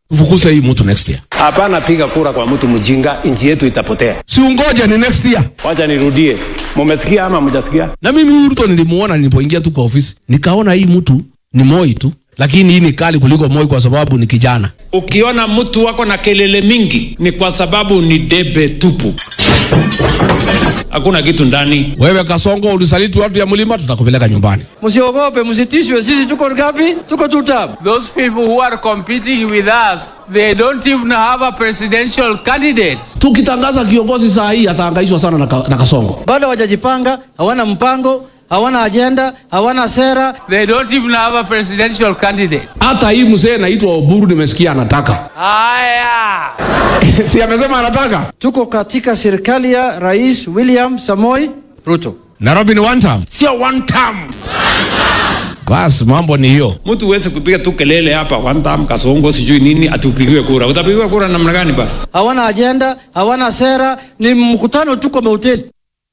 Fukuza hii mtu next year. Hapana, piga kura kwa mtu mjinga, nchi yetu itapotea. Si ungoja ni next year. Wacha nirudie, mumesikia ama mjasikia? Na mimi huyu Ruto nilimuona nilipoingia tu kwa ofisi, nikaona hii mtu ni Moi tu, lakini hii ni kali kuliko Moi kwa sababu ni kijana. Ukiona mtu wako na kelele mingi ni kwa sababu ni debe tupu, hakuna kitu ndani. Wewe Kasongo, ulisaliti watu ya mlima, tutakupeleka nyumbani. Msiogope, msitishwe. Sisi tuko ngapi? Tuko two term. Those people who are competing with us, they don't even have a presidential candidate. Tukitangaza kiongozi saa hii atahangaishwa sana na, ka, na Kasongo. Bado hawajajipanga, hawana mpango, hawana ajenda, hawana sera. They don't even have a presidential candidate. Hata hii mzee anaitwa Oburu nimesikia anataka. Haya. si amesema anataka? Tuko katika serikali ya Rais William Samoi Ruto. Nairobi ni one term. Sio one term. Basi mambo ni hiyo. Mtu uweze kupiga tu kelele hapa one term, Kasongo sijui nini, atupigiwe kura. Utapigiwa kura namna gani bana? Hawana ajenda, hawana sera, ni mkutano tu kwa mahoteli.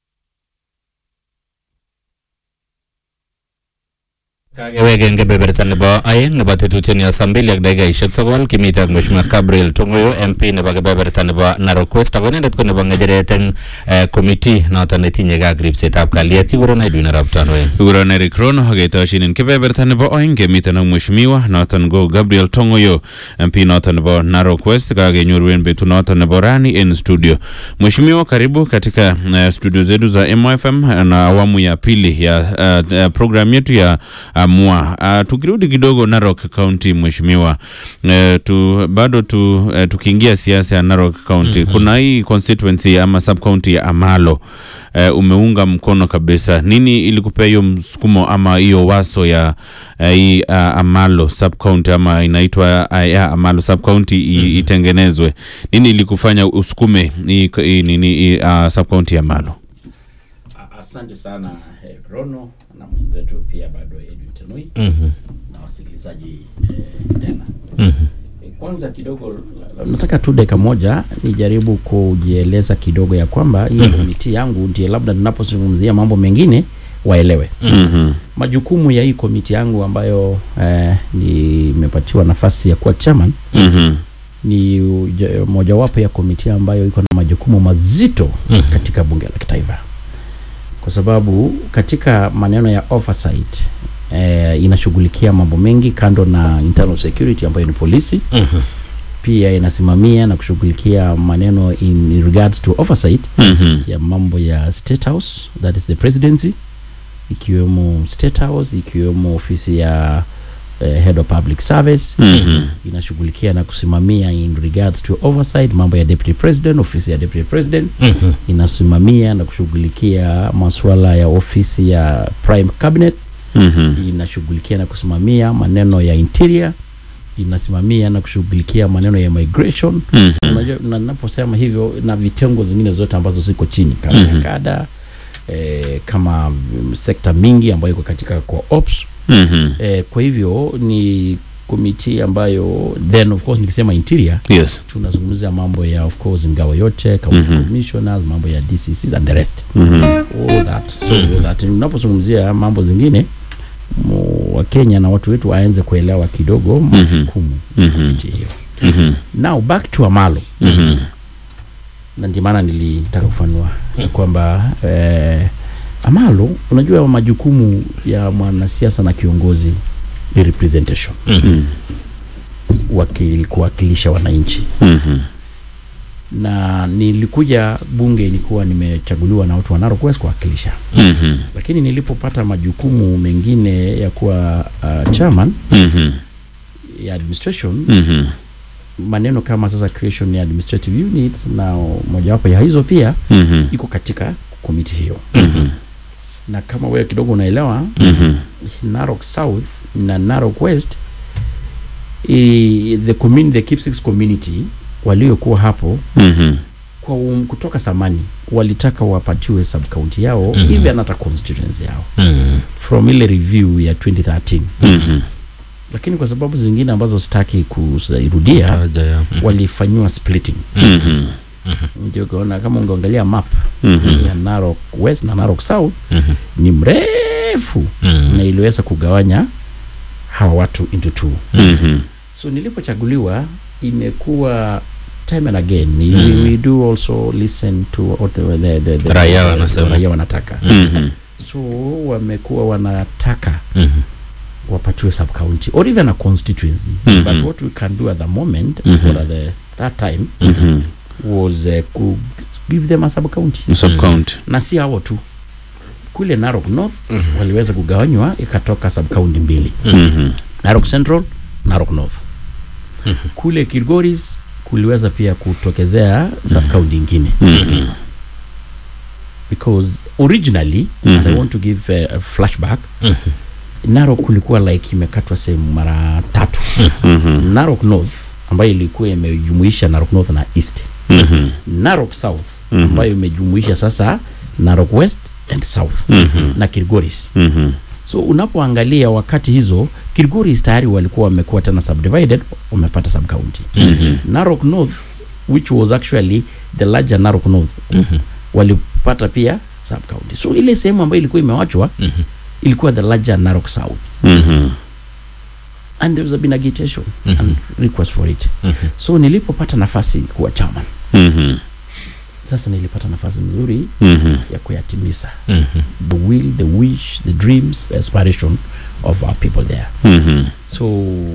Kagewegen kebeberta nebo aeng nebo tetutiet saa mbili ak dakikaishek sokol kimite ak Mheshimiwa Gabriel Tongoyo MP nebo kebeberta nebo Narok West ako inendet ko nebo ng'echeret eng eh, committee noton netinye ak ripsetab kalyet kikuren Edwin Arap Tanoi. Kikuron Eric Rono aketoshin kebeberta nebo oeng kemiten ak mheshimiwa noton ko Gabriel Tongoyo MP noton nebo Narok West kakenyoru en betut noton nebo rani en studio. Mheshimiwa, karibu katika uh, studio zetu za MYFM na awamu ya pili ya uh, uh, program yetu ya uh, MWA. Uh, tukirudi kidogo Narok County mheshimiwa, uh, tu, bado tu, uh, tukiingia siasa ya Narok County mm -hmm. kuna hii constituency ama sub county ya Amalo uh, umeunga mkono kabisa. Nini ilikupea hiyo msukumo ama hiyo waso ya uh, hii uh, Amalo sub county ama inaitwa uh, ya Amalo sub county mm -hmm. itengenezwe? Nini ilikufanya usukume hii hii nini hii, uh, sub county ya Amalo? Asante sana eh, Rono na mwenzetu pia bado Edwin Tanui Mhm. na wasikilizaji eh, tena. Mhm. Eh, Kwanza kidogo la- nataka tu dakika moja nijaribu kujieleza kidogo ya kwamba hii komiti yangu ndiye labda tunapozungumzia mambo mengine waelewe Mhm. majukumu ya hii komiti yangu ambayo eh, nimepatiwa nafasi ya kuwa chairman Mhm. ni uja- mojawapo ya komiti ambayo iko na majukumu mazito Mhm. katika bunge la kitaifa kwa sababu katika maneno ya oversight eh, inashughulikia mambo mengi kando na internal security ambayo ni polisi Mhm. pia inasimamia na kushughulikia maneno in regards to oversight Mhm. ya mambo ya state house that is the presidency ikiwemo state house ikiwemo ofisi ya eh, head of public service Mhm. inashughulikia na kusimamia in regards to oversight mambo ya deputy president ofisi ya deputy president Mhm. inasimamia na kushughulikia masuala ya ofisi ya prime cabinet Mhm. inashughulikia na kusimamia maneno ya interior inasimamia na kushughulikia maneno ya migration Mhm. unajua na naposema hivyo na vitengo zingine zote ambazo ziko chini kama Mhm. ya kada eh, kama mm, sekta mingi ambayo iko katika kwa ops Mhm. eh, kwa hivyo ni komiti ambayo then of course nikisema interior Yes. tunazungumzia mambo ya of course ngao yote county Mhm. commissioners mambo ya DCCs and the rest Mhm. all that so all that unapozungumzia mambo zingine mu- wa Kenya na watu wetu waanze kuelewa kidogo majukumu ya Mhm. komiti hiyo Mhm. now back to Amalo Mhm. na ndio maana nilitaka kufanua kwamba eh, Amalo, unajua majukumu ya mwanasiasa na kiongozi ni representation, Mhm. wakil, kuwakilisha wananchi Mhm. na nilikuja bunge nilikuwa nimechaguliwa na watu wa Narok West kuwakilisha, Mhm. lakini nilipopata majukumu mengine ya kuwa uh, chairman Mhm. ya administration Mhm. maneno kama sasa creation ya administrative units na mojawapo ya hizo pia Mhm. iko katika komiti hiyo Mhm. na kama wewe kidogo unaelewa Mhm. Narok South na Narok West i, the community, the Kipsix community waliokuwa hapo Mhm. kwa um, kutoka samani walitaka wapatiwe sub county yao Mhm. even hata constituency yao Mhm. from ile review ya 2013 Mhm. lakini kwa sababu zingine ambazo sitaki kuzirudia Taja ya. Mhm. walifanyiwa splitting Mhm. ndio ukaona kama ungeangalia map Mhm. ya Narok West na Narok South Mhm. ni mrefu Mhm. na iliweza kugawanya hawa watu into two Mhm. so nilipochaguliwa imekuwa time and again mm. we, we do also listen to what the, the, the, the, Raia the- wanasema. raia wanataka Mhm. so wamekuwa wanataka Mhm. wapatiwe sub county or even a constituency Mhm. but what we can do at the moment Mhm. or at the that time Mhm. was uh, ku give them a sub county Sub county. na si hao tu kule Narok North waliweza kugawanywa ikatoka sub county mbili Mhm. Narok Central Narok North kule Kilgoris kuliweza pia kutokezea sub county ingine Mhm. because originally and I Mhm. want to give uh, a flashback Narok kulikuwa like imekatwa sehemu mara tatu Mhm. Narok North ambayo ilikuwa imejumuisha Narok North na East Mhm. Narok South Mhm. ambayo imejumuisha sasa Narok West and South Mhm. na Kilgoris Mhm. so unapoangalia wakati hizo Kilgoris tayari walikuwa wamekuwa tena subdivided wamepata sub county Mhm. Narok North which was actually the larger Narok North walipata pia sub county so ile sehemu ambayo ilikuwa imewachwa ilikuwa the larger Narok South Mhm. and there was been agitation and request for it so nilipopata nafasi kuwa chairman Mhm. sasa nilipata nafasi nzuri Mhm. ya kuyatimiza the will the wish the dreams the aspiration of our people there Mhm. so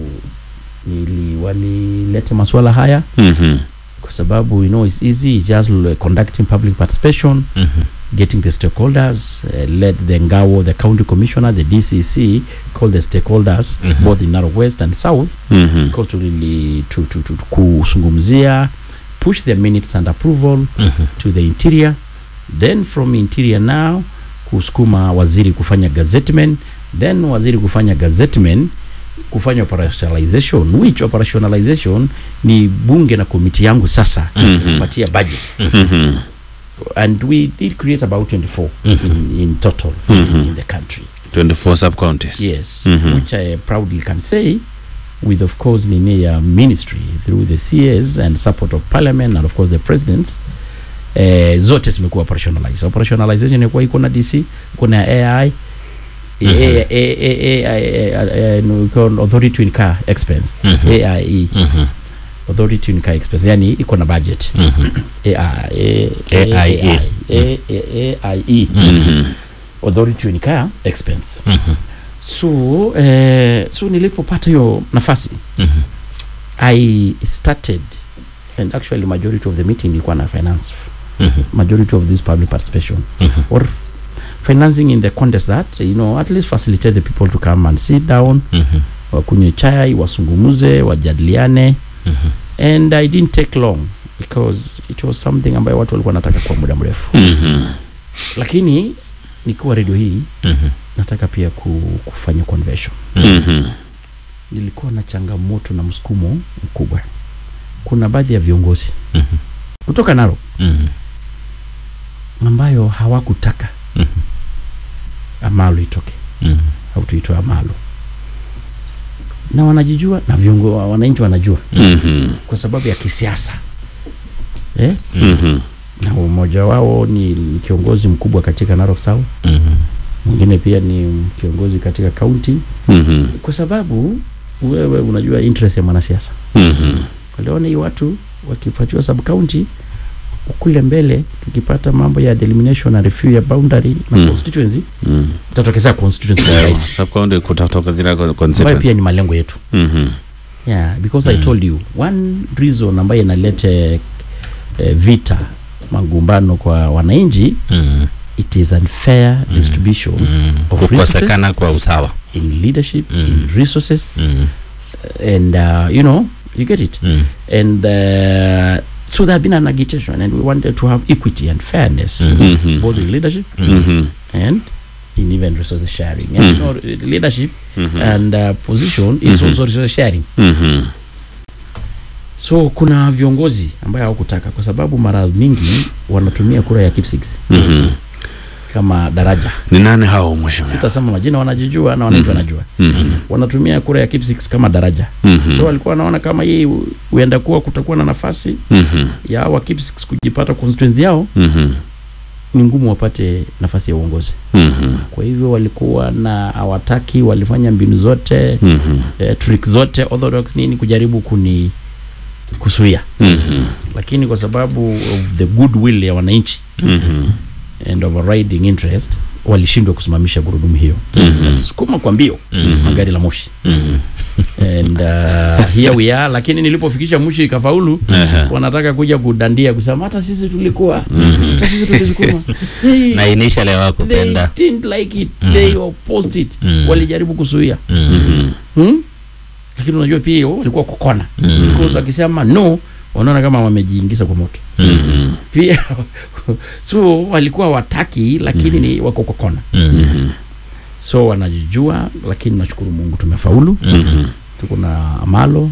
nili walileta masuala haya Mhm. kwa sababu you know it's easy it's just l- conducting public participation getting the stakeholders uh, led the ngao the county commissioner the dcc call the stakeholders both in narrow west and south Mhm. because to really to, to, to, kuzungumzia push the minutes and approval to the interior then from interior now kusukuma waziri kufanya gazettement then waziri kufanya gazettement kufanya operationalization which operationalization ni bunge na komiti yangu sasa Mhm. kupatia budget Mhm. and we did create about 24 in, in total in the country 24 sub counties. yes Mhm. which i proudly can say with of course nini ya ministry through the cas and support of parliament and of course the presidents eh, zote zimekuwa operationalized operationalization ilikuwa iko na dc kuna ai A- A- A- A- A- A- no, iko authority to incur expense aie authority to incur expense yani iko na budget AI A- A- AIE. A- A- AIE authority to incur expense so eh, so nilipopata hiyo nafasi i started and actually majority of the meeting ilikuwa na finance majority of this public participation or financing in the context that you know at least facilitate the people to come and sit down wakunywe chai wasungumuze wajadiliane and i didn't take long because it was something ambayo watu walikuwa nataka kwa muda mrefu Mhm. lakini nikiwa redio hii nataka pia ku, kufanya convention Mhm. nilikuwa na changamoto na msukumo mkubwa kuna baadhi ya viongozi kutoka Narok ambayo hawakutaka Amalo itoke au tuitoe Amalo na wanajijua na viongo wananchi wanajua Mhm. kwa sababu ya kisiasa eh? Mhm. na mmoja wao ni ni kiongozi mkubwa katika Narok South mwingine pia ni kiongozi katika kaunti Mhm. kwa sababu wewe unajua interest ya mwanasiasa Mhm. waliona hii watu wakipatiwa sub county kule mbele tukipata mambo ya delimination na review ya boundary na Mm. constituency Mhm. itatokezea constituency kwa Yeah, urahisi, sub county kutatoka zile ambayo constituencies. pia ni malengo yetu Mhm. yeah, because I told you one reason ambayo inalete eh, vita magumbano kwa wananchi it is unfair distribution of resources kukosekana kwa usawa in leadership in resources and uh, you know you get it and uh, so there have been an agitation and we wanted to have equity and fairness Mhm. both in leadership Mhm. and in even resources sharing and you know, leadership and uh, position is also resource sharing Mhm. so kuna viongozi ambayo hawakutaka kwa sababu mara mingi wanatumia kura ya keep six Mhm. kama daraja Ni nani hao mheshimiwa? sitasema majina wanajijua na wananchi wanajua Mhm. wanatumia kura ya keep six kama daraja Mhm. so walikuwa wanaona kama hii hu- huenda kuwa kutakuwa na nafasi Mhm. ya hawa keep six kujipata constituency yao Mhm. ni ngumu wapate nafasi ya uongozi Mhm. kwa hivyo walikuwa na hawataki walifanya mbinu zote Mhm. eh, trick zote orthodox nini kujaribu kuni kusuia Mhm. lakini kwa sababu of the goodwill ya wananchi Mhm. and overriding interest walishindwa kusimamisha gurudumu hiyo Mhm. sukuma kwa mbio Mhm. gari la moshi Mhm. and uh, here we are lakini nilipofikisha mwisho ikafaulu Aha. wanataka kuja kudandia kusema hata sisi tulikuwa hata sisi tulisukuma Hey, na initially they hawakupenda didn't like it they opposed it Mhm. walijaribu kuzuia Mhm. hmm? lakini unajua pia hiyo walikuwa kukona Mhm. because wakisema no wanaona kama wamejiingiza kwa moto Mhm. pia so walikuwa wataki lakini ni wako kwa kona Mhm. so wanajijua lakini nashukuru mungu tumefaulu Mhm. tuko na amalo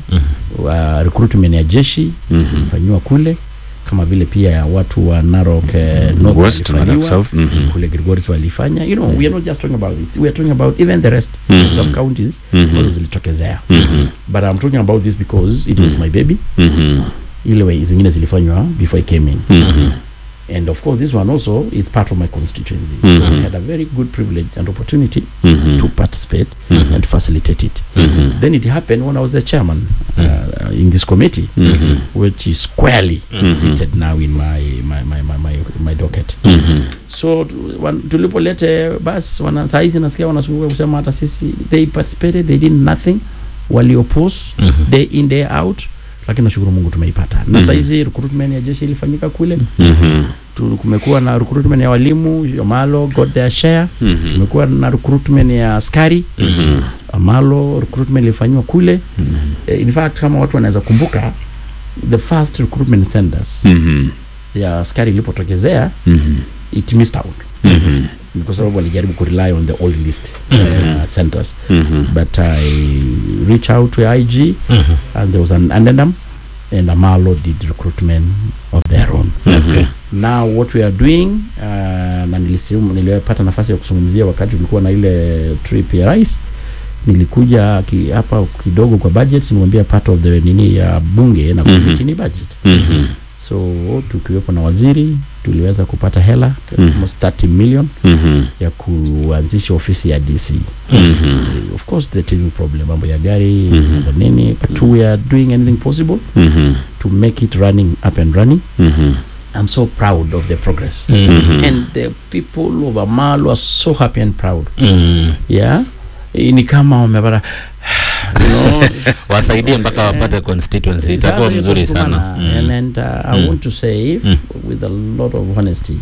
wa recruitment ya jeshi Mhm. ifanyiwa kule kama vile pia ya watu wa Narok eh, North West, walifanyiwa, Narok South, mhm. kule Gilgoris walifanya you know we are not just talking about this we are talking about even the rest Mhm. some counties Mhm. ambazo zilitokezea Mhm. but I'm talking about this because it was my baby Mhm. ile way zingine zilifanywa before I came in Mhm. and of course this one also is part of my constituency so Mhm. I had a very good privilege and opportunity Mhm. to participate Mhm. and facilitate it Mhm. then it happened when I was the chairman uh, in this committee Mhm. which is squarely Mhm. seated now in my my my my, my, my docket Mhm. so tu- wan- tulipolete bas wana saizi nasikia wanasumbuka kusema hata sisi they participated they did nothing waliopose day in day out lakini nashukuru mungu tumeipata na Mhm. saizi recruitment ya jeshi ilifanyika kule Mhm. Tu- kumekuwa na recruitment ya walimu Amalo got their share Mhm. tumekuwa na recruitment ya askari Mhm. Amalo recruitment ilifanywa kule Eh, in fact kama watu wanaweza kumbuka the first recruitment centers Mhm. ya askari ilipotokezea Mhm. it missed out Mhm. Ni kwa sababu walijaribu kurely on the old list uh, centers Mhm. but I reached out to IG and there was an addendum and Amalo did recruitment of their own Okay. now what we are doing uh, na nilisimu nilipata nafasi ya kuzungumzia wakati tulikuwa na ile trip ya rais nilikuja ki, hapa kidogo kwa budget nimwambia part of the nini ya bunge na Mhm. mm-hmm. ni budget Mhm. so tukiwepo na waziri tuliweza kupata hela Mhm. almost 30 million Mhm. ya kuanzisha ofisi ya DC Mhm. of course the teething problem mambo ya gari Mhm. mambo nini but we are doing anything possible Mhm. to make it running up and running Mhm. I'm so proud of the progress Mhm. and the people of Amalo are so happy and proud Mm. yeah Eh, ni kama wamepata you know, wasaidie mpaka wapate constituency itakuwa Sasa mzuri hiyo sana kusukumana. Mm. and, and uh, I Mm. want to say Mm. with a lot of honesty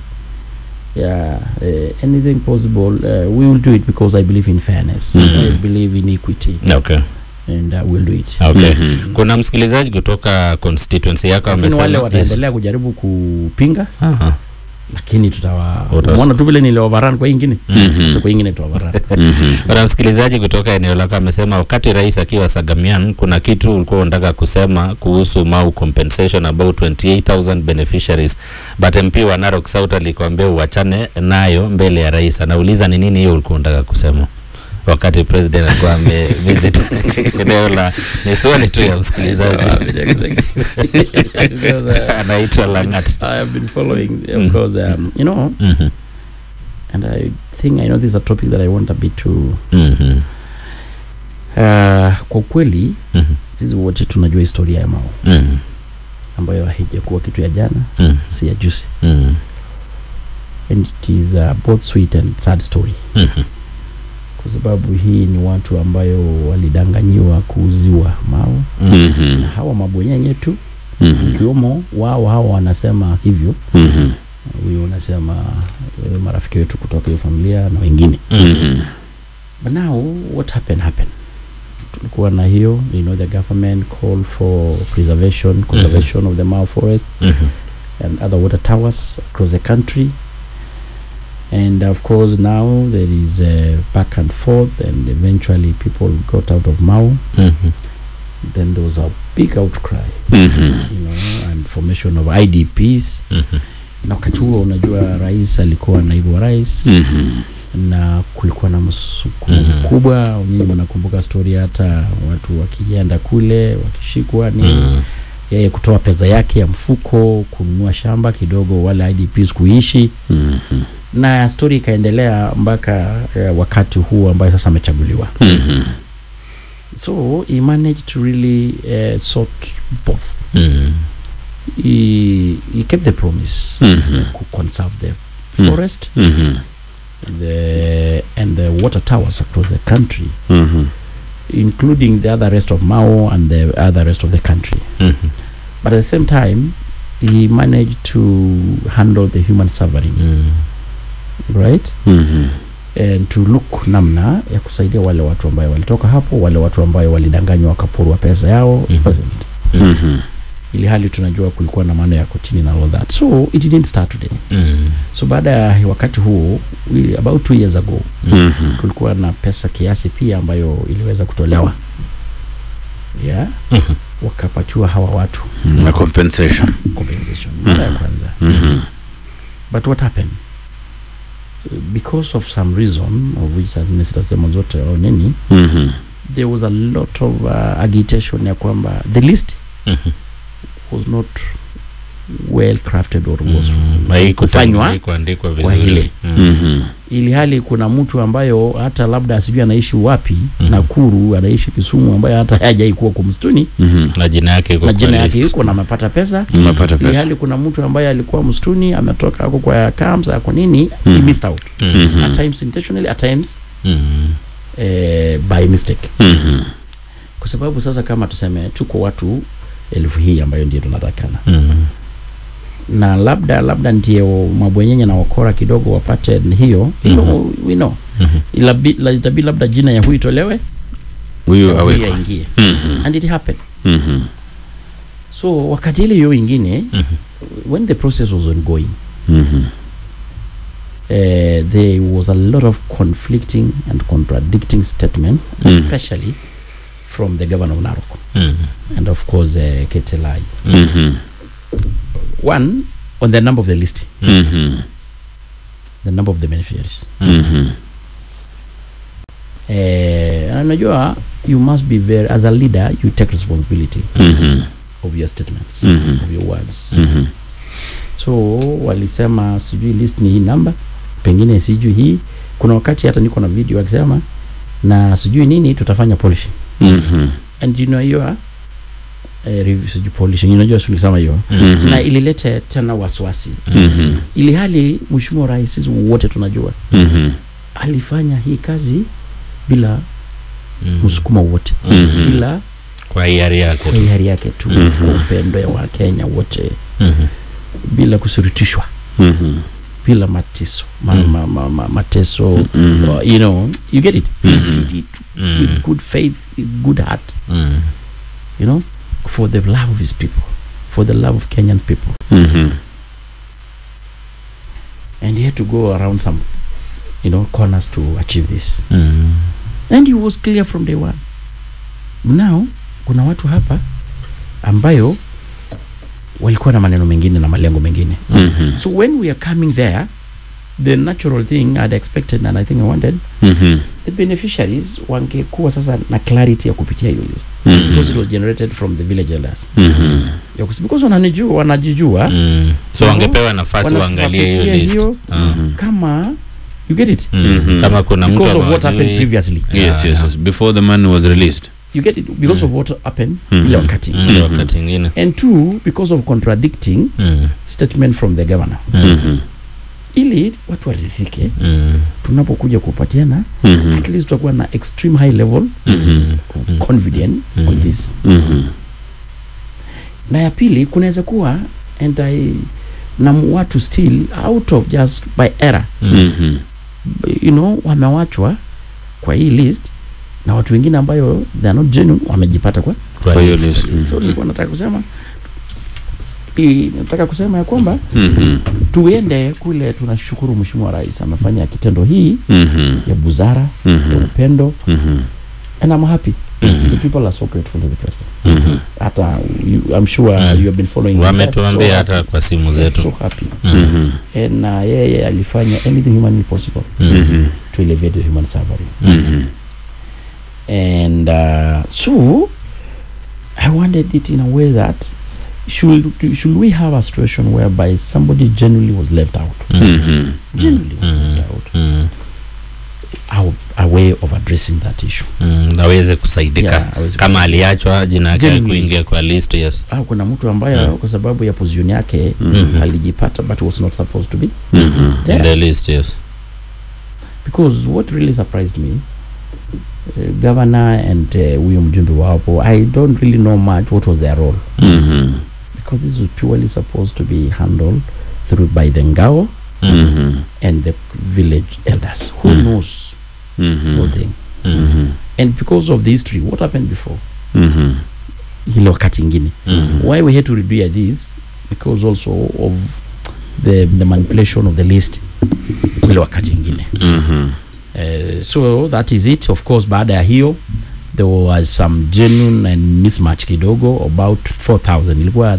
yeah uh, anything possible uh, we will do it because I believe in fairness Mhm. I believe in equity okay and uh, we'll do it okay Mhm. kuna msikilizaji kutoka constituency yako lakini wale amesema yes. wataendelea kujaribu kupinga Aha. lakini tutawa Utas- umeona tu vile niliovaran kwa ingine Mhm. kwa ingine tuovaran Mhm. kuna msikilizaji kutoka eneo lako amesema wakati rais akiwa Sagamian kuna kitu ulikuwa unataka kusema kuhusu Mau compensation about 28000 beneficiaries but MP wa Narok South alikwambia uachane nayo mbele ya rais. Anauliza ni nini hiyo ulikuwa unataka kusema wakati president alikuwa amevisit eneo la. Ni swali tu ya msikilizaji anaitwa Langat. I have been following of Mm. course um, you know Mhm, and I think I know this is a topic that I want a bit to mhm, uh, kwa ukweli mhm, sisi wote tunajua historia ya Mao mhm, ambayo haijakuwa kitu ya jana mhm, si ya juzi mhm, and it is uh, both sweet and sad story mhm, kwa sababu hii ni watu ambayo walidanganyiwa kuuziwa Mao Mhm. na hawa mabwenyenye tu Mhm. ikiwemo wao hawa wanasema hivyo Mhm. huyu unasema eh, marafiki wetu kutoka hiyo familia na wengine Mhm. but now what happened happened tulikuwa na hiyo you know the government called for preservation conservation of the Mao forest mhm, and other water towers across the country and of course now there is uh, back and forth and eventually people got out of Mao mhm, then there was a big outcry Mhm. you know and formation of IDPs mhm, na wakati huo unajua rais alikuwa naibu wa rais Mhm. na kulikuwa na msuku Mhm. mkubwa nyinyi mnakumbuka story hata watu wakienda kule wakishikwa ni mhm, yeye kutoa pesa yake ya mfuko kununua shamba kidogo wale IDPs kuishi Mhm. na story ikaendelea mpaka eh, wakati huu ambayo sasa amechaguliwa Mhm. so he managed to really uh, sort both Mm. he, he kept the promise Mhm. to conserve the Mm. forest Mhm. the and the water towers across the country Mhm. including the other rest of Mao and the other rest of the country Mhm. but at the same time he managed to handle the human suffering Mm. right Mhm. and to look namna ya kusaidia wale watu ambayo walitoka hapo wale watu ambayo walidanganywa wakaporwa pesa yao Mhm. wasn't Mhm. ili hali tunajua kulikuwa na maana ya kotini na all that so it didn't start today Mm. so baada ya wakati huo we, about two years ago Mhm. kulikuwa na pesa kiasi pia ambayo iliweza kutolewa yeah Mhm. wakapatiwa hawa watu Na compensation. compensation mara ya kwanza Mhm. but what happened because of some reason of which sasa sitasema zote au nini Mhm. there was a lot of uh, agitation ya kwamba the list Mhm. was not well crafted or was Mm. Haikutangwa- kufanywa haikuandikwa kwa vizuri. ile. Mm. Mhm. ili hali kuna mtu ambayo hata labda asijui anaishi wapi Mhm. Nakuru anaishi Kisumu ambayo hata hajai kuwa kwa msituni Mhm. na jina yake iko na kwa jina yake list. yuko na amepata pesa Umepata ili pesa. hali kuna mtu ambaye alikuwa msituni ametoka ako kwa camps ako nini Mhm. he missed out Mm. at times intentionally at times Mm. eh, by mistake Mhm. kwa sababu sasa kama tuseme tuko watu elfu hii ambayo ndio tunatakana Mm. na labda labda ndio mabwenyenye na wakora kidogo wapate hiyo you know, we know Mhm. Ilabi- la- itabidi labda jina ya huyu itolewe Huyu ya huyu awekwa. aingie Mhm. and it happened Mhm. so wakati ile hiyo ingine Mhm. when the process was ongoing Mhm. uh, there was a lot of conflicting and contradicting statement Mm. especially from the governor of Narok Mm. and of course uh, Ketelai Mhm. one on the number of the list Mhm. the number of the beneficiaries Mhm. uh, unajua you must be very as a leader you take responsibility Mhm. of your statements Mhm. of your words Mhm. so walisema sijui list ni hii namba pengine sijui hii kuna wakati hata niko na video akisema na sijui nini tutafanya polishing Mhm. and you know hiyo eh, review sijui polishing unajua sulisema hiyo Mhm. na ililete tena wasiwasi Mhm. ili hali mheshimiwa rais sisi wote tunajua Mhm. alifanya hii kazi bila Mm. msukumo wote Mhm. bila kwa hiari yake kwa tu. hiari yake tu Mhm. kwa upendo ya wakenya wote Mhm. bila kusurutishwa Mhm. bila matiso ma, Mm. ma, ma, ma, mateso Mhm. uh, you know you get it He Mhm. did it Mm. with good faith with good heart Mm. you know for the love of his people for the love of kenyan people Mhm. and he had to go around some you know corners to achieve this Mm. and he was clear from day one now kuna watu hapa ambayo walikuwa na maneno mengine na malengo mengine Mhm. so when we are coming there the natural thing i'd expected and i think i wanted Mhm. the beneficiaries wangekuwa sasa na clarity ya kupitia hiyo list Mhm. because it was generated from the village elders Mhm. Ya kus- because wananijua wanajijua Mm. so No. wangepewa nafasi Wana- waangalie hiyo wapitie list hiyo, Ah. kama you get it Mm. Mhm. kama kuna mtu because of what hawajui- happened previously Yes, Yeah, yes, yes. Before the money was released. you get it because of what happened Mhm. ile wakati Mm, ile wakati ingine and two because of contradicting Mm. statement from the governor Mhm. ili watu waridhike Mm. tunapokuja kupatiana Mhm. at least tutakuwa na extreme high level Mhm. of confident on Mhm. this Mhm. na ya pili kunaweza kuwa and I, na mu- watu still out of just by error Mhm. you know wamewachwa kwa hii list na watu wengine ambayo they are not genuine wamejipata kwa Kwa Kwa hiyo list. list. so nilikuwa nataka kusema i- nataka kusema ya kwamba Mhm. tuende kule tunashukuru mheshimiwa rais amefanya kitendo hii Mhm. ya buzara ya Mhm. upendo Mhm. and I'm happy Mhm. the people are so grateful to the president Mhm. hata you, I'm sure Mhm. you have been following it. wametuambia so hata kwa simu happy. so zetu happy Mm. Mhm. and na yeye alifanya anything humanly possible Mm. Mhm. to elevate the human suffering Mhm. and uh, so I wanted it in a way that should should we have a situation whereby somebody genuinely was left out Mhm. genuinely was Mm. left out Mm. our, a way of addressing that issue mm, aweze kusaidika Yeah, aweze kama aliachwa jina yake Genuinely. kuingia kwa list yes ah, kuna mtu ambaye Mm. kwa sababu ya position yake Mhm. alijipata but was not supposed to be Mhm. in there. the list yes because what really surprised me uh, governor and uh, huyo mjumbe wapo i don't really know much what was their role Mhm. because this was purely supposed to be handled through by the ngao Mhm. and the village elders who Mm. knows Mhm. whole thing Mhm. and because of the history what happened before Mhm. ile wakati ingine Mhm. why we had to redo this because also of the, the manipulation of the list ile wakati ingine Mhm. uh, so that is it of course baada ya hiyo there was some genuine and mismatch kidogo about 4000 ilikuwa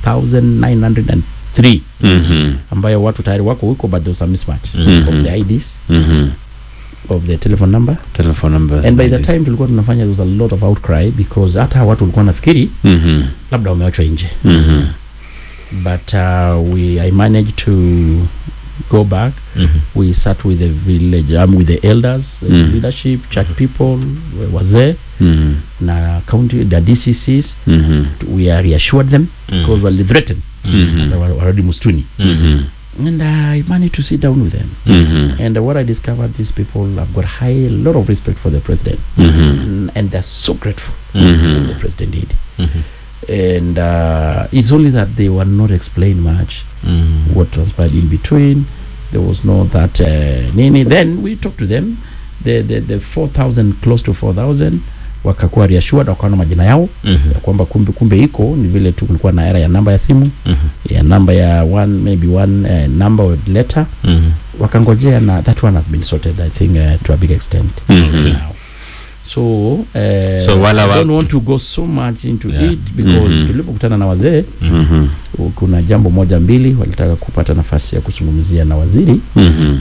3903 Mhm. ambayo watu tayari wako huko but there was a mismatch Mhm. of the IDs Mhm. of the telephone number Telephone number. and by the time tulikuwa tunafanya there was a lot of outcry because hata watu walikuwa nafikiri Mhm. labda wamewachwa nje Mhm. but uh, we I managed to go back Mhm. we sat with the village um, with the elders uh, Mm. leadership church people wazee Mhm. na county the DCCs Mhm. we are reassured them Mhm. because wali threatened Mhm. they were already mustuni Mhm. and I managed to sit down with them Mhm. and what I discovered these people have got high lot of respect for the president Mhm. and, and they're so grateful Mhm. what the president did Mhm. and uh, it's only that they were not explained much Mhm. what transpired in between. There was no that uh, nini. Then we talked to them. The the, the 4000 close to 4000 wakakuwa reassured, wakaona majina yao Mhm. ya kwamba kumbe kumbe iko ni vile tu kulikuwa na era ya namba ya simu Mhm. ya namba ya one maybe one uh, number or letter Mhm. wakangojea na that one has been sorted I think uh, to a big extent Mhm. now. So, uh, So wala I wa- don't want to go so much into Yeah. it because Mhm. tulipokutana na wazee Mhm. kuna jambo moja mbili walitaka kupata nafasi ya kuzungumzia na waziri Mhm.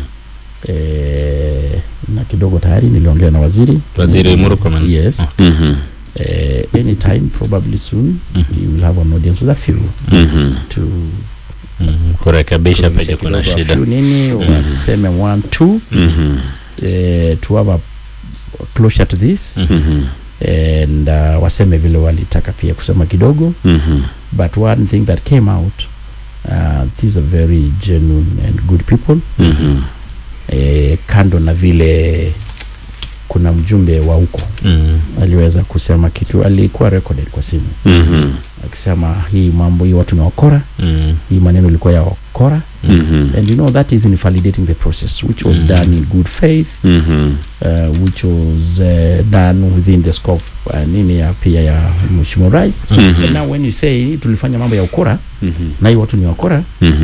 e, na kidogo tayari niliongea na waziri Waziri Murkomen. yes Mhm. eh, anytime probably soon Mhm. you will have an audience with a few Mhm. to Mhm. kurekebisha kuonyesha penye kuna kidogo a shida few nini waseme one two Mhm. eh, to have a closure to this Mhm. and uh, waseme vile walitaka pia kusema kidogo Mhm. but one thing that came out uh, these are very genuine and good people Mhm. e, kando na vile kuna mjumbe wa huko Mhm. aliweza kusema kitu alikuwa recorded kwa simu Mhm. akisema hii mambo hii watu ni wakora Mhm. hii maneno ilikuwa ya wakora Mhm. and you know that is invalidating the process which was Mm. done in good faith Mhm. uh, which was uh, done within the scope uh, nini ya pia ya mheshimiwa rais Mhm. and now when you say tulifanya mambo ya ukora Mhm. na hii watu ni wakora Mhm.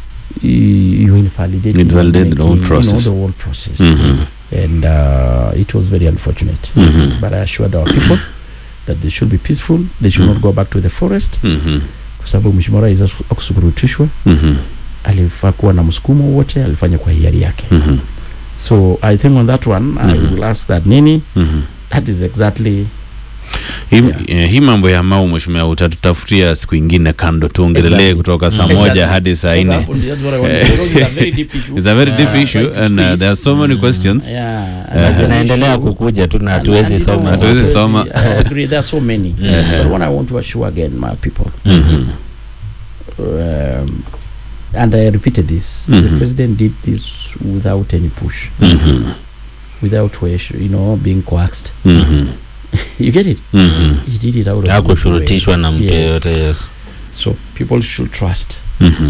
you invalidate Invalidate the whole process. you know, the whole process Mhm. and uh, it was very unfortunate Mhm. but I assured our people that they should be peaceful they should not go back to the forest Mhm. kwa sababu mheshimiwa rais akusukurutishwa Mhm. alifaa kuwa na msukumo wote alifanya kwa hiari yake Mhm. so i think on that one i Mhm. will ask that nini Mhm. that is exactly Hii, Yeah. eh, hii mambo ya mau mheshimiwa utatutafutia siku ingine kando tuongelee Exactly. kutoka saa Exactly. moja hadi saa nne That's what I want to say. It's a very deep issue. It's a very deep Uh, issue trying to and uh, squeeze. there are so many questions. Yeah, Na and zinaendelea issue- kukuja tu na and- hatuwezi and you know, soma Hatuwezi zote. soma. I agree, there are so many. But what I want to assure again, my people, Mhm. um, and I repeated this, Mhm. the president did this without any push, Mhm. without wish, you know, being coaxed. Mhm. You get it? Mhm. He did it out of hakushurutishwa na mtu Yes. yeyote yes So people should trust, Mhm.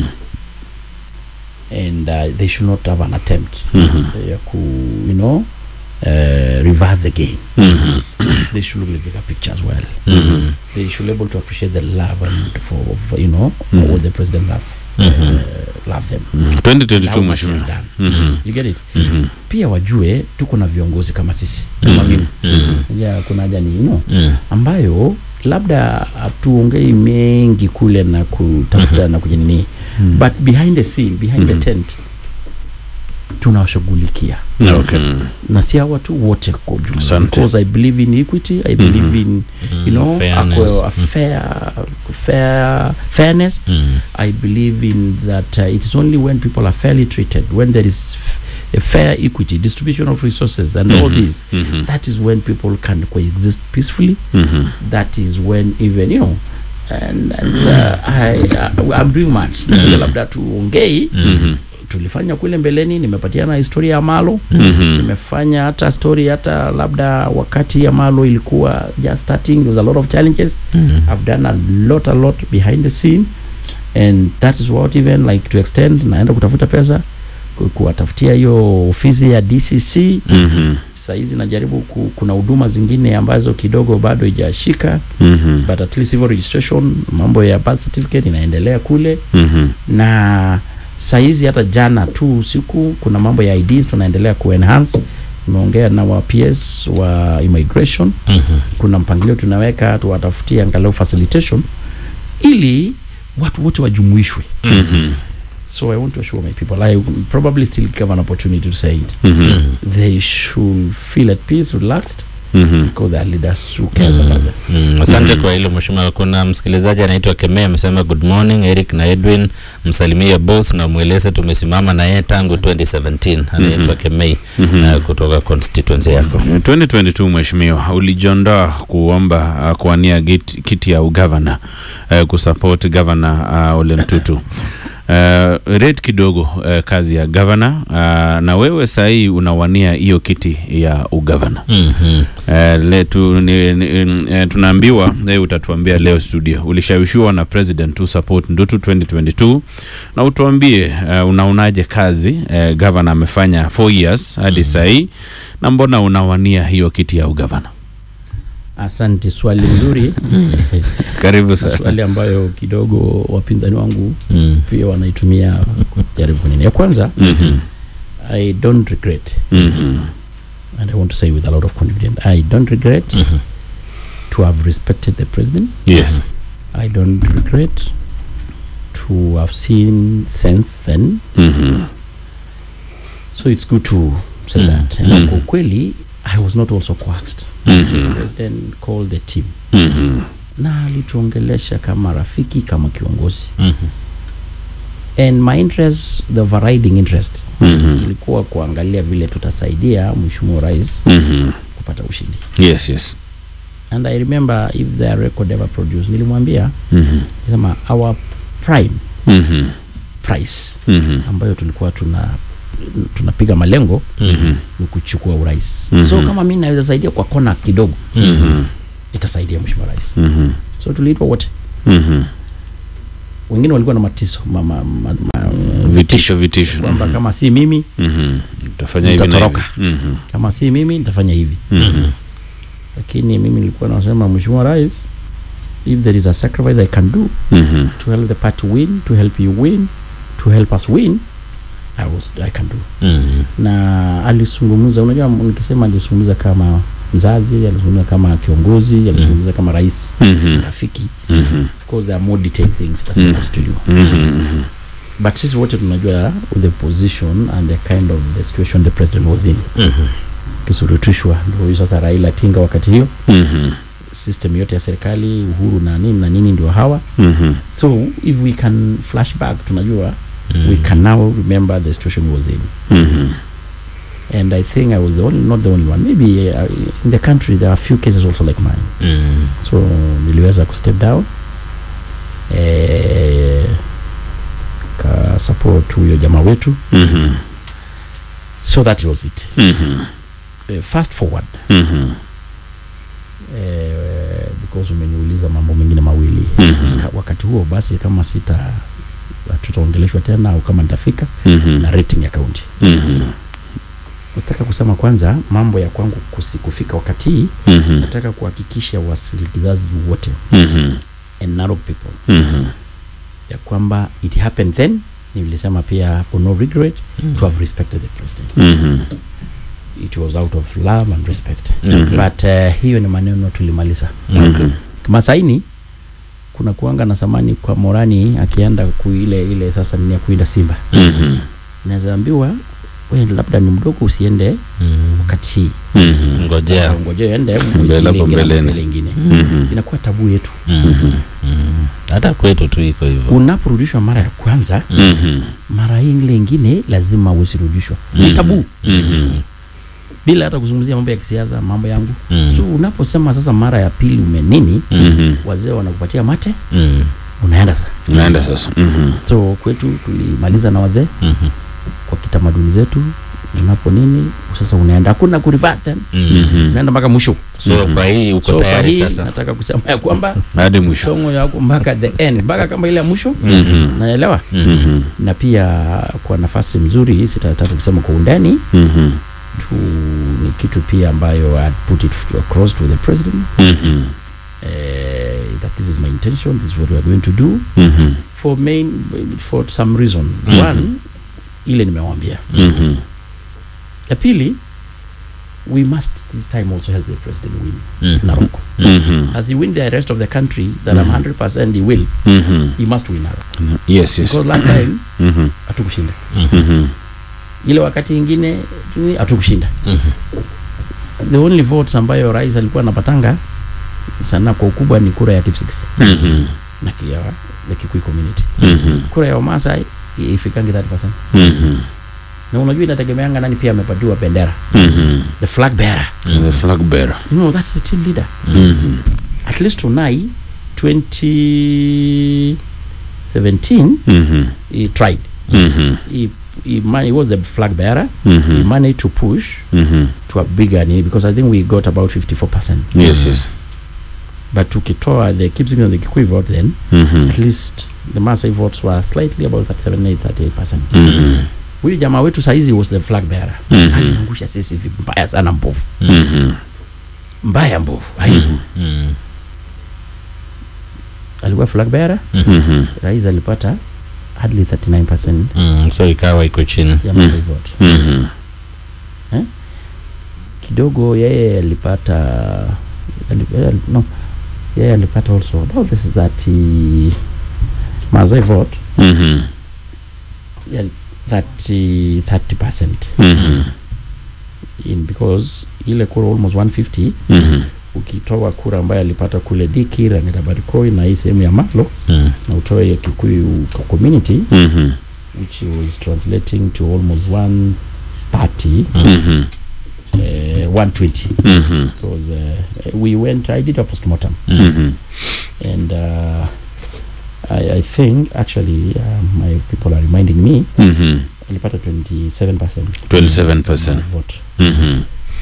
and uh, they should not have an attempt, Mhm. uh, ku, you know, uh, reverse the game. Mhm. They should look at the bigger picture as well. Mhm. They should be able to appreciate the love and for, for you know Mhm. what the president love, Mhm. uh, love them. Mhm. And 2022 how much he has mheshimiwa. done. Mhm. You get it? Mhm. Pia wajue tuko na viongozi kama sisi kama mimi. Mhm. Yeah, kuna haja ni you know, Mhm. ambayo labda hatuongei mengi kule na kutafuta na kujinini but behind the scene behind the tent tunawashughulikia Okay. na si hawa tu wote kwa ujumla Asante. because i believe in equity i believe in you know fairness. a, a fair fair fairness Mhm. i believe in that uh, it is only when people are fairly treated when there is a fair equity distribution of resources and all this Mhm. that is when people can coexist peacefully Mhm. that is when even you know and, and uh, I, uh, I'm doing much mm labda tuongei Mhm. tulifanya kule mbeleni nimepatiana historia ya malo Mhm. nimefanya hata story hata labda wakati ya malo ilikuwa just starting there was a lot of challenges i've done a lot a lot behind the scene and that is what even like to extend naenda kutafuta pesa ku- kuwatafutia hiyo ofisi ya dcc Mhm. sahizi najaribu ku, kuna huduma zingine ambazo kidogo bado ijashika Mhm. but at least civil registration mambo ya birth certificate inaendelea kule Mhm. na sahizi hata jana tu usiku kuna mambo ya IDs tunaendelea kuenhance nimeongea na wa PS wa immigration kuna mpangilio tunaweka tuwatafutie angalau facilitation ili watu wote wajumuishwe Mhm. so i want to assure my people i probably still give an opportunity to say it Mhm. they should feel at peace relaxed Mhm. because they are leaders who cares about them Mm, asante kwa hilo mheshimiwa. Kuna msikilizaji anaitwa Kemea amesema good morning Eric na Edwin, msalimie boss na mweleze tumesimama na yeye tangu 2017. Anaitwa Kemei uh, kutoka constituency yako. 2022 mheshimiwa ulijiondoa kuomba uh, kuwania git- kiti ya ugavana uh, kusupport gavana uh, Ole Ntutu uh, rate kidogo uh, kazi ya gavana uh, na wewe sahii unawania hiyo kiti ya ugavana Mhm. uh, le, tu, ni, ni, uh, tunaambiwa leo utatuambia leo studio ulishawishiwa na president to support Ndutu 2022 na utuambie uh, unaonaje kazi uh, gavana amefanya 4 years hadi sahii na mbona unawania hiyo kiti ya ugavana asante swali nzuri karibu sana swali ambayo kidogo wapinzani wangu Mm. pia wanaitumia jaribu kunini ya kwanza Mhm, i don't regret mhm, and i want to say with a lot of confidence i don't regret to have respected the president yes i don't regret to have seen sense then Mhm, so it's good to say Mm. that and kwa ukweli i was not also coaxed mhm, the president called the team mhm, na alituongelesha kama rafiki kama kiongozi Mhm. and my interest the overriding interest mhm, ilikuwa kuangalia vile tutasaidia mheshimiwa rais mhm. kupata ushindi yes yes and i remember if the record ever produced nilimwambia Mhm, sema our prime mhm, price mhm, ambayo tulikuwa tuna tunapiga malengo mhm, ni kuchukua urais Mhm. so kama mi naweza saidia kwa kona kidogo mhm, itasaidia mheshimiwa rais mhm, so tuliitwa wote mhm. wengine walikuwa na matiso ma, ma, ma, ma, vitisho vitisho kwamba kama si mimi Mhm. utafanya hivi na hivi Nitatoroka. Mhm, kama si mimi nitafanya hivi mhm, lakini mimi nilikuwa nasema mheshimiwa rais if there is a sacrifice i can do mhm, to help the party win to help you win to help us win I, was, I can do Mhm. na alizungumza unajua nikisema alizungumza kama mzazi alizungumza kama kiongozi alizungumza kama rais mhm, rafiki mhm, of course there are more detailed things that Mm. he wants to do mhm, but sisi wote tunajua the position and the kind of the situation the president was in Mhm. kisurutishwa ndio huyu sasa raila tinga wakati hiyo mhm, system yote ya serikali uhuru na nini na nini ndio hawa mhm, so if we can flashback tunajua we can now remember the situation we was in mhm. and i think i was the only, not the only one maybe uh, in the country there are a few cases also like mine Mhm. so niliweza kustep down eh, ka support huyo jamaa wetu Mhm, so that was it mhm, uh, fast forward mhm, eh, because umeniuliza mambo mengine mawili Mhm. Ka- wakati huo basi kama sita tutaongeleshwa tena au kama nitafika mhm, na rating ya kaunti mhm, nataka kusema kwanza mambo ya kwangu kusi, kufika wakati hii mhm, nataka kuhakikisha wasikilizaji wote mhm, and Narok people mhm, ya kwamba it happened then nilisema pia for no regret to have respected the president mhm. it was out of love and respect Mhm. but uh, hiyo ni maneno tulimaliza Mhm. kama saini kuna kuanga na samani kwa morani akienda kuile ile sasa ni ya kuinda simba Mhm, naweza ambiwa we labda ni mdogo usiende Mhm. wakati hii Mhm. ngojea ngoje ende Mbele hapo mbeleni. ingine mhm. inakuwa tabu yetu Mhm. Mhm. hata kwetu tu iko hivyo unaporudishwa mara ya kwanza Mhm. mara ile ingine lazima usirudishwa ni tabu Mhm. bila hata kuzungumzia mambo ya kisiasa mambo yangu Mm. so unaposema sasa mara ya pili umenini Mhm. wazee wanakupatia mate Mm. unaenda sasa Unaenda sasa. Mhm. so kwetu tulimaliza na wazee Mhm. kwa kitamaduni zetu unapo nini sasa unaenda hakuna ku reverse tena Mm. unaenda mpaka mwisho so kwa hii uko so kwa tayari hii sasa nataka kusema ya kwamba Hadi mwisho. songo yako mpaka the end mpaka kama ile ya mwisho Mhm. naelewa Mhm. na pia kwa nafasi mzuri sitataka kusema kwa undani Mhm. tu ni kitu pia ambayo I put it across to the president Mhm. uh, that this is my intention this is what we are going to do Mhm. for main for some reason Mhm. one ile nimewambia Mhm. ya pili we must this time also help the president win Mhm. Narok Mhm. as he win the rest of the country that I'm 100% he will Mhm. he must win Narok Yes, yes. because last time Mhm. hatukushinda Mhm. ile wakati ingine tu- hatukushinda the only votes ambayo rais alikuwa anapatanga sana kwa ukubwa ni kura ya Kipsigis Mhm. na kia the Kikuyu community Mhm. kura ya Wamasai ifikangi 30% Mhm. na unajua inategemeanga nani pia amepatiwa bendera Mhm. the flag bearer The flag bearer. you know that's the team leader Mhm. at least tunai 2017 Mhm. he tried Mhm. he, he, man, he was the flag bearer he Mhm. managed to push Mhm. to a bigger need because I think we got about 54% Yes, yes. but tukitoa the Kipsigis and the Kikuyu vote then Mhm. at least the Maasai votes were slightly about 37 38% Mhm. huyu jamaa wetu saizi was the flag bearer Mhm. aliangusha sisi vibaya sana mbovu Mhm. mbaya mbovu aibu Mm. alikuwa flag bearer Mhm. rais alipata hardly 39% Mm. so ikawa iko chini ya Maasai vote Mhm. kidogo yeye alipata ali- yeye ali- no yeye alipata also about this is that he, Maasai vote Mhm. yeah, 30 30% Mhm. in because ile kura almost 150 Mhm. ukitoa kura ambayo alipata kule Dikir Angetabarikoi na hii sehemu ya Matlo Mm. na utoe ya Kikuyu co- community Mhm. which was translating to almost 130 Mhm. uh, 120 Mhm. because uh, we went I did a postmortem Mhm. and uh, I, I think actually uh, my people are reminding me Mhm. alipata 27% 27%. vote Mhm.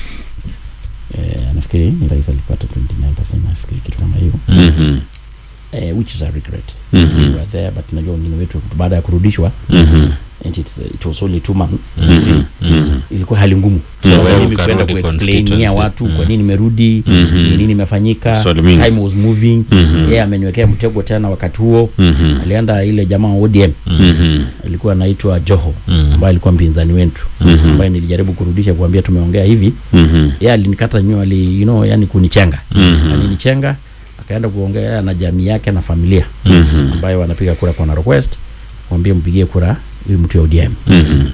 eh, nafikiri ni rais alipata 29% nafikiri kitu kama hiyo Mhm. eh, which is a regret Mhm. we were there but najua wengine wetu baada ya kurudishwa Mhm. and it's, it was only two months Mhm. Mhm. ilikuwa hali ngumu Mm. so Wewe mimi kwenda ukarudi kuexplainia constituency. watu kwa Mm. nini nimerudi Mhm. ni nini imefanyika Swali mingi. time was moving Mhm. yeye ameniwekea mtego tena wakati huo Mhm. alienda ile jamaa wa ODM Mhm. alikuwa anaitwa Joho Mm. ambaye alikuwa mpinzani wetu Mhm. ambaye nilijaribu kurudisha kuambia tumeongea hivi Mhm. yeye alinikata nyoa ali you know yani kunichenga Mhm. alinichenga akaenda kuongea na jamii yake na familia Mhm. ambayo wanapiga kura kwa Narok West mwambie mpigie kura huyu mtu ya ODM Mhm.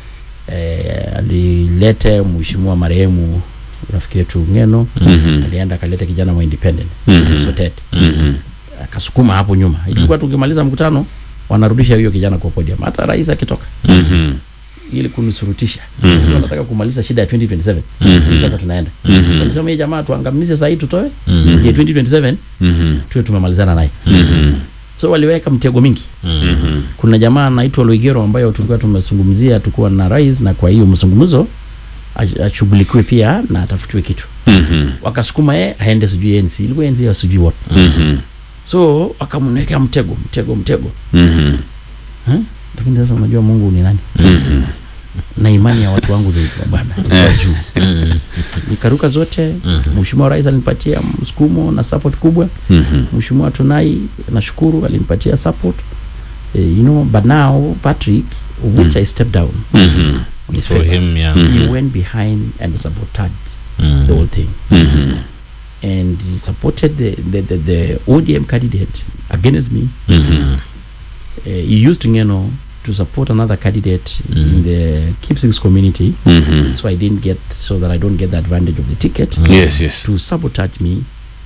eh, alilete mheshimiwa marehemu rafiki yetu Ngeno Mhm. alienda akaleta kijana wa independent Mhm. Sotet Mhm. akasukuma hapo nyuma ilikuwa tukimaliza mkutano wanarudisha huyo kijana kwa podium hata rais akitoka Mhm. ili kunisurutisha Mhm. wanataka kumaliza shida ya 2027 Mhm. sasa tunaenda Mhm. walisema hii jamaa tuangamize saa hii tutoe Mhm. ya 2027 Mhm. tuwe tumemalizana naye Mhm. so waliweka mtego mingi Mhm. kuna jamaa anaitwa Loigero ambayo tulikuwa tumezungumzia tukuwa na rais na kwa hiyo mzungumzo ash- ashughulikiwe pia na atafutiwe kitu Mhm. wakasukuma yeye aende sijui ANC ilikuwa ANC ya sijui what Mhm. so wakamwekea mtego mtego mtego Mhm. huh? lakini sasa unajua Mungu ni nani Mhm. na imani ya watu wangu ndio bwana ilikuwa juu nikaruka zote mheshimiwa rais alinipatia msukumo na support kubwa Mhm. mheshimiwa Tunai nashukuru alinipatia support eh, you know but now Patrick of which I stepped down Mhm. on his for favor him yeah he went behind and sabotaged Mm. the whole thing Mhm. and he supported the, the, the, the ODM candidate against me Mhm. uh, he used Ngeno to support another candidate in the Kipsigis community Mhm. so I didn't get so that I don't get the advantage of the ticket Yes, yes. to sabotage me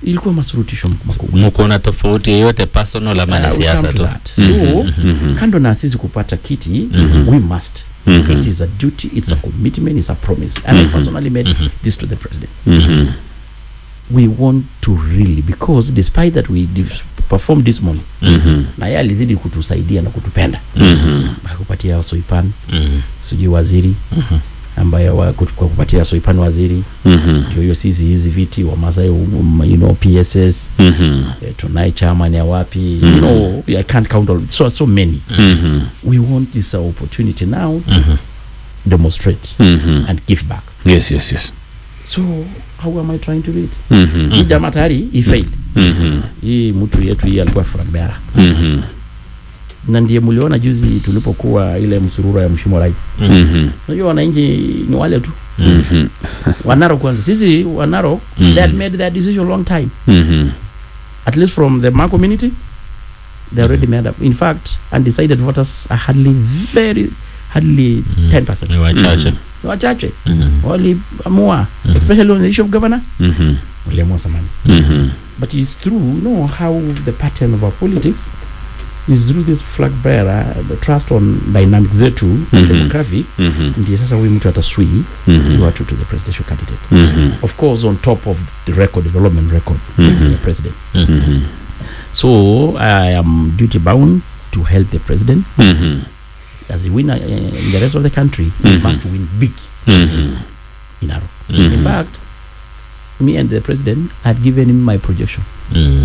ilikuwa masurutisho makubwa mko na tofauti yoyote personal ama ni Uh, we'll siasa come to tu that. so kando na sisi kupata kiti we must it is a duty it's a commitment it's a promise and i personally made this to the president we want to really because despite that we dif- perform dismally na yeye alizidi kutusaidia na kutupenda akupatia soipan sijui waziri ambayo wa, kut- kwa kupatia soipan waziri ndio hiyo sisi hizi viti wamasai um, you know pss eh, tunai chairman ya wapi you know i can't count all so so many we want this uh, opportunity now to demonstrate and give back yes yes yes so how am i trying to do it Mhm. hii jamaa tayari he failed Mhm. hii mtu yetu hii alikuwa fragbera Mhm. na ndiye mliona juzi tulipokuwa ile msurura ya mshimo rais Mhm. unajua wananchi ni wale tu Mhm. wanaro kwanza sisi wanaro Mhm. they had made their decision long time Mhm. at least from the ma community they already made up in fact undecided voters are hardly very hardly 10% ni wachache Ni wachache waliamua especially on the issue of governor Mhm. waliamua samani Mhm. but it's through you know how the pattern of our politics is through this flag bearer the trust on dynamic zetu Mhm. demographic Mhm. ndiye sasa huyu mtu ataswii Mhm. watu to the presidential candidate Mhm. of course on top of the record development record Mhm. of the president Mhm. so i am duty bound to help the president Mhm. as a winner uh, in the rest of the country he Mhm. must win big Mhm. in Aro. Mhm. in fact me and the president had given him my projection Mm.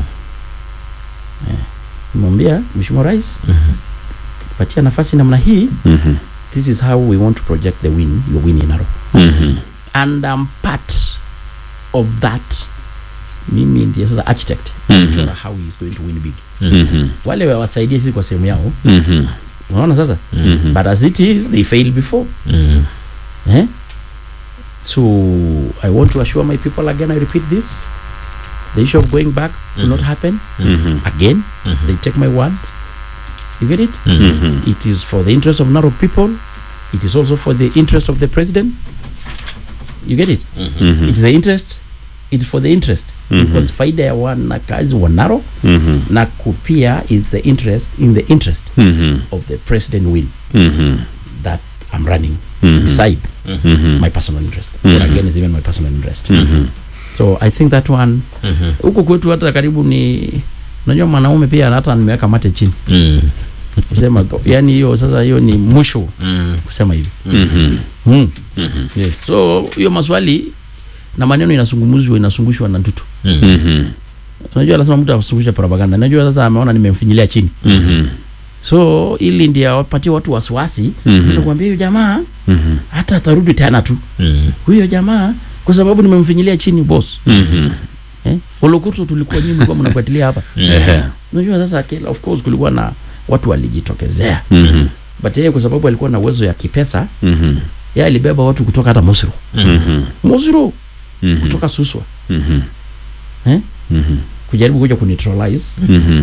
mwambia mheshimiwa rais patia nafasi namna hii Mhm. this is how we want to project the win your win in Aro. Mhm. and I'm part of that mimi ndiye sasa architect Mhm. kuchora how he is going to win big Mhm. wale wawasaidie sisi kwa sehemu yao Mhm. unaona sasa Mhm. but as it is they failed before Mm. eh? so i want to assure my people again i repeat this the issue of going back will not happen Mhm. again they take my word you get it Mhm. it is for the interest of narrow people it is also for the interest of the president you get it Mhm. it's the interest it's for the interest Mhm. because faida ya wanakazi wa Narok Mhm. na kupia is the interest in the interest Mhm. of the president win Mhm. that I'm running Mhm. beside Mhm. my personal interest Mhm. or again is even my personal interest Mhm. so I think that one huku kwetu hata karibu ni unajua mwanaume pia hata nimeweka mate chini Mm. kusema yani hiyo sasa hiyo ni mwisho Mm. kusema hivi Mhm. hmm. Mhm. yes. so hiyo maswali na maneno inasungumuzwa inasungushwa na ndutu Mhm. unajua lazima mtu asungushe propaganda najua sasa ameona nimemfinyilia chini Mhm. so ili ndi awapatie watu wasiwasi Mhm. nakwambia huyo jamaa Mhm. hata atarudi tena tu Mm. huyo jamaa kwa sababu nimemfinyilia chini boss Mhm. eh? olokurto tulikuwa nyinyi mlikuwa mnafuatilia hapa Ehe. unajua sasa kila of course kulikuwa na watu walijitokezea Mhm. but yeye kwa sababu alikuwa na uwezo ya kipesa Mhm. yeye alibeba watu kutoka hata Mosiro Mhm. Mosiro Mhm. kutoka Suswa Mhm. eh? Mhm. kujaribu kuja kuneutralize Mhm.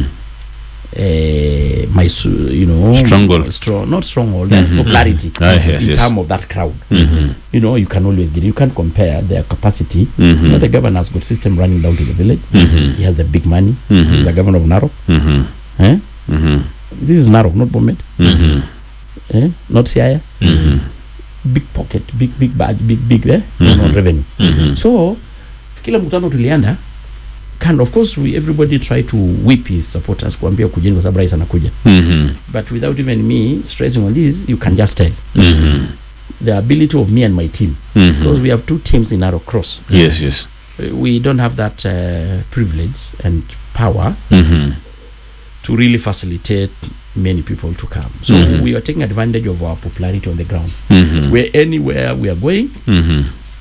eh, my su- you know Stronghold. strong, not stronghold that Mhm. popularity Ah, yes, in yes. terms of that crowd Mhm. you know you can always get you can't compare their capacity Mhm. you know the governor has got system running down to the village Mhm. he has the big money Mhm. he's the governor of Narok Mhm. eh? Mhm. this is Narok not Bomet Mhm. eh? not Siaya Mhm. big pocket big big bag big big eh? Mhm. no, revenue Mhm. so kila mkutano tulienda kind of course we, everybody try to whip his supporters kuambia kujeni kwa sababu rais anakuja Mhm. but without even me stressing on this you can just tell Mhm. the ability of me and my team because Mhm. we have two teams in Narok Cross Yes, yes. Uh, we don't have that uh, privilege and power Mhm. to really facilitate many people to come so Mhm. we are taking advantage of our popularity on the ground Mhm. where anywhere we are going Mhm.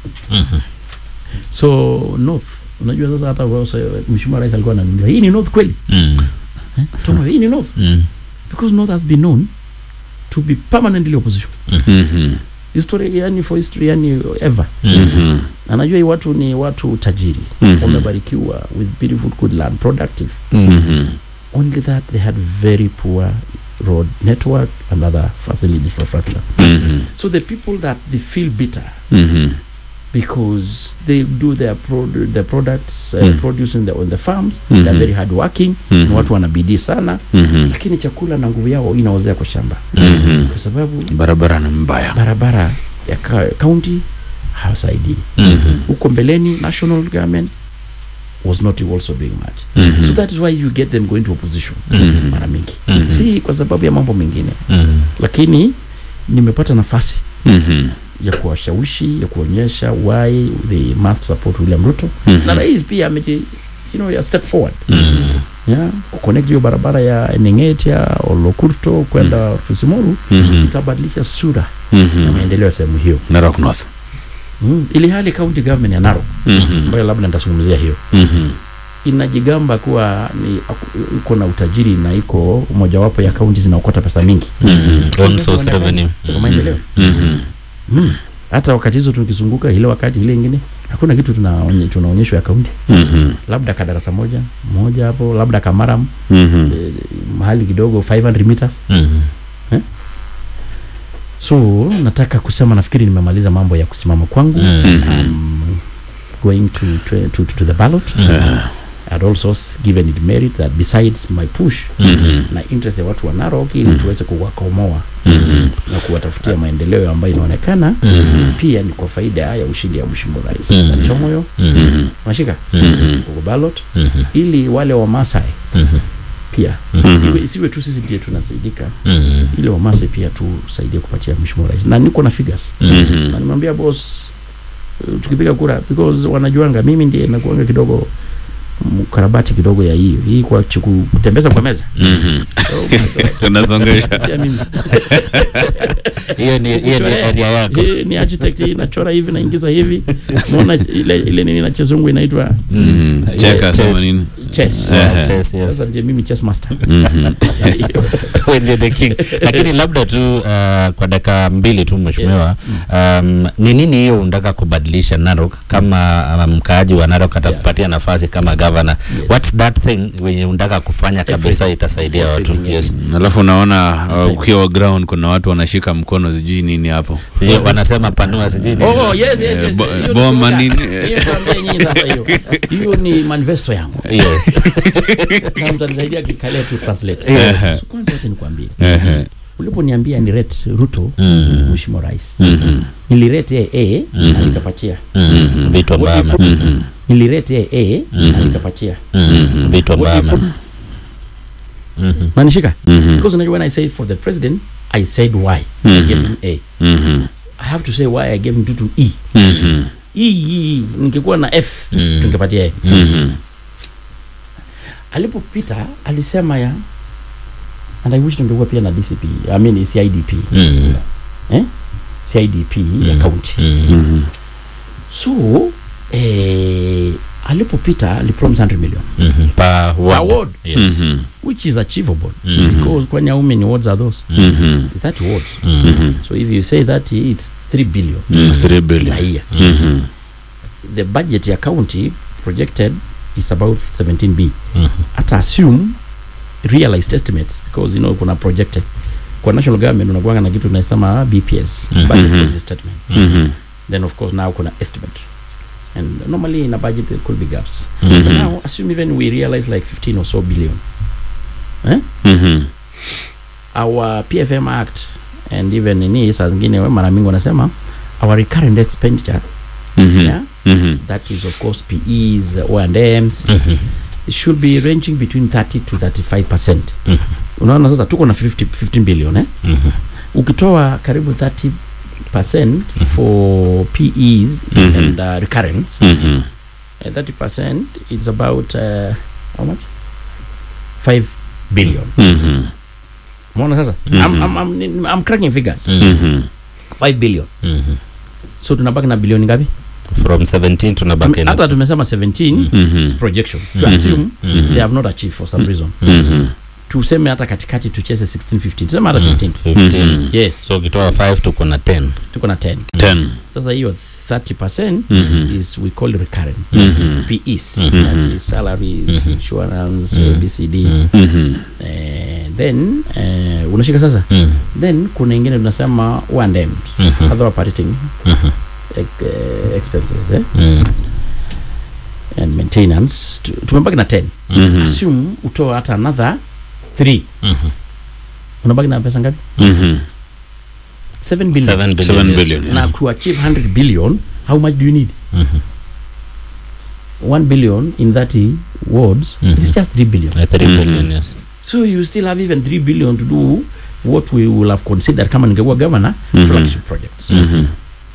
so north unajua sasa hata kwa sasa mheshimiwa rais alikuwa ananiuliza hii ni north kweli Mm. eh? Tuma, hii ni north Mm. because north has been known to be permanently opposition Mhm. history yani for history yani ever Mhm. anajua hii watu ni watu tajiri Mhm. wamebarikiwa with beautiful good land productive Mhm. only that they had very poor road network and other facilities for infrastructure Mhm. so the people that they feel bitter Mhm. because they do their, produ their products uh, Mm. producing the, on the farms Mhm. they're very hard working Mhm. ni watu wana bidii sana Mhm. lakini chakula na nguvu yao inaozea kwa shamba Mhm. kwa sababu barabara ni mbaya barabara ya ka- county hawasaidii Mhm. huko mbeleni national government was not also doing much Mhm. so that is why you get them going to opposition Mhm. mara mingi Mhm. si kwa sababu ya mambo mengine Mhm. lakini nimepata nafasi Mhm. ya kuwashawishi ya kuonyesha why they must support William Ruto Mhm. na rais pia ameji you know a step forward Mhm. yeah kuconnect hiyo barabara ya Nengetia Olokurto kwenda Kisimoru Mhm. itabadilisha sura ya Mhm. maendeleo ya sehemu hiyo Narok North mm. ili hali county government ya Narok Mhm. ambayo labda nitazungumzia hiyo Mhm. inajigamba kuwa ni aku- iko na utajiri na iko mojawapo ya kaunti zinaokota pesa mingi Mhm. Own source revenue. kwa maendeleo Mhm. mm. hata wakati hizo tukizunguka ile wakati ile ingine hakuna kitu tunaonye, tunaonyeshwa ya kaunti Mhm. labda kadarasa moja moja hapo labda kamaram Mhm. eh, mahali kidogo 500 meters Mhm. so nataka kusema nafikiri nimemaliza mambo ya kusimama kwangu Mhm. um, going to, to, to, to the ballot I'd also s- given it merit that besides my push Mhm. na interest ya watu wa Narok ili tuweze kuwakomoa Mhm. na kuwatafutia maendeleo ambayo inaonekana pia ni kwa faida ya ushindi ya mheshimiwa rais Mhm. Chomoyo Mhm. unashika Mhm. kwa ballot Mhm. ili wale wa Masai Mhm. pia Mhm. iwe isiwe tu sisi ndiye tunasaidika Mhm. ili wa Masai pia tusaidie kupatia mheshimiwa rais na niko na figures Mhm. na nimwambia boss uh, tukipiga kura because wanajuanga mimi ndiye nakuanga kidogo mkarabati kidogo ya hiyo hii kwa chuku, kutembeza kwa meza Mhm. oh my God. Unasongesha. Pia mimi hiyo ni hiyo ni area yako hii ni architect hii nachora hivi naingiza hivi naona ile ile nini na chezungu inaitwa Mhm. Checkers ama nini? chess Yeah. Yes, yes, yes. sasa ndiye mimi chess master Mhm. When you're the king lakini labda tu uh, kwa dakika mbili tu mheshimiwa um, ni nini hiyo unataka kubadilisha Narok kama uh, mkaaji wa Narok atakupatia nafasi kama governor what's that thing wenye unataka kufanya kabisa Everything. itasaidia watu Everything, yes alafu unaona uh, ukiwa ground kuna watu wanashika mkono sijui nini hapo Sijui wanasema panua sijui nini. Oh, oh, yes, yes, Eh, yes. bo- Hiyo ni boma slogan. nini? Hiyo tuambie nyinyi sasa hiyo. Hiyo ni manifesto yangu. Yes. Sasa mtanisaidia kikalia tu translate. Yes. So, Kwanza acha nikwambie. Ehe. Uliponiambia ni rate Ruto Mhm. mheshimiwa rais. Mhm. Nilirate yeye A na nikapatia. Mhm. vitu ambavyo ame- Mhm. Nilirate yeye A na nikapatia. Mhm. vitu ambavyo What you ame- Mhm. Manishika? Mhm. Because unajua when I say for the president, I said why. I Mhm. gave him A. Mhm. I have to say why I gave him 2 to E. Mhm. E, E, E. Ningekuwa na F, Mhm. tungepatia yeye. Mhm. alipopita alisema ya and I wish tungekuwa pia na DCP I mean CIDP Mhm. eh? CIDP ya Mm. county Mhm. Mhm. so eh, alipopita alipromise 100 million Mhm. per ward. ward. Yes. Mhm. which is achievable Mhm. because kwani how many wards are those Mhm. 30 wards Mhm. so if you say that it's 3 billion Mhm. Three a billion. year Mhm. the budget ya county projected is about 17 b Mhm. hata assume realized estimates because you know kuna projected kwa national government unakuanga na kitu tunasema bps Mhm. budget policy statement Mhm. then of course now kuna estimate and normally in a budget there could be gaps but Mhm. now assume even we realize like 15 or so billion eh? Mhm. our pfm act and even ini saa zingine we mara mingi wanasema our recurrent expenditure Mhm. yeah, Mhm. that is of course pes o&ms Mhm. it should be ranging between 30 to 35 percent Mhm. unaona sasa tuko na 50, 15 billion eh? Mhm. ukitoa karibu 30 percent for pes Mhm. and uh, recurrence Mhm. uh, 30 percent it's about uh, how much 5 billion Mhm. umeona sasa Mhm. I'm, I'm, I'm, I'm cracking figures Mhm. 5 billion Mhm. so tunabaki na bilioni ngapi from 17 tunabaki Tume- na hata tumesema 17 Mhm. is projection to assume they have not achieved for some reason Mhm. tuseme hata katikati tucheze 16 15 tuseme hata 15 15 Mhm. yes so ukitoa 5 tuko na 10 tuko na 10 Ten. sasa hiyo 30 percent Mhm. is we call recurrent Mhm. PEs Mhm. that is salaries insurance Mhm. BCD Mhm. eh, then eh, unashika sasa Mhm. then kuna ingine tunasema O&M Mhm. other operating Mhm. uh, expenses eh? Mm. and maintenance Tu- tumebaki na 10 Mhm. assume utoe hata another 3 Mhm. unabaki na pesa ngapi Mhm. 7 billion Seven billion. Seven yes. billion, yes. na to achieve 100 billion how much do you need Mhm. 1 billion in 30 wards Mhm. it's just 3 billion Uh, three Mhm. billion, yes. so you still have even 3 billion to do what we will have considered kama ningekuwa governor Mhm. flagship projects Mhm.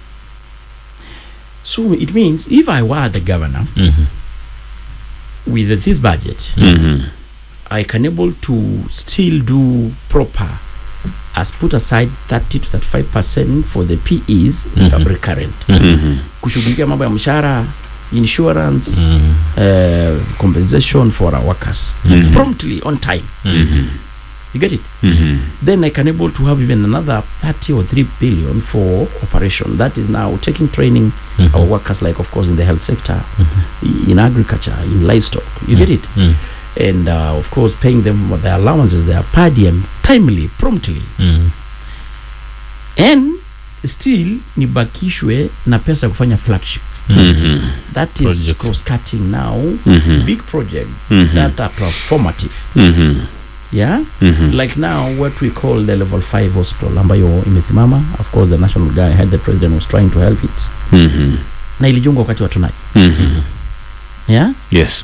so it means if i were the governor Mhm. with this budget Mhm. i can able to still do proper as put aside 30 to 35 percent for the PEs Mhm. recurrent Mhm. kushughulikia mambo ya mshahara insurance Mhm. uh, compensation for our workers Mhm. promptly on time Mhm. you get it Mhm. then i can able to have even another 30 or 3 billion for operation that is now taking training Mhm. our workers like of course in the health sector in agriculture in livestock you get it Mm. and uh, of course paying them what their allowances their per diem timely promptly Mm. and still nibakishwe na pesa ya kufanya flagship Mhm. that is Projects. cross cutting now Mhm. big project Mhm. that are transformative Mhm. yeah Mhm. like now what we call the level 5 hospital ambayo imesimama of course the national guy had the president was trying to help it Mhm. na ilijungwa wakati wa tunai Mhm. yeah Yes.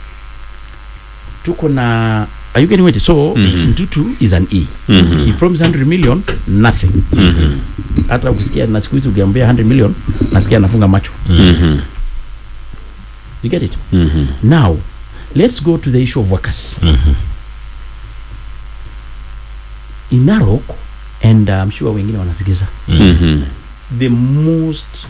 tuko na are you getting it so Mhm. mtutu is an e Mhm. he promised 100 million nothing Mhm. hata ukisikia na siku hizi ukiambia 100 million nasikia anafunga macho Mhm. you get it Mhm. now let's go to the issue of workers Mhm. in narok and uh, I'm sure wengine wanasikiza Mhm. the most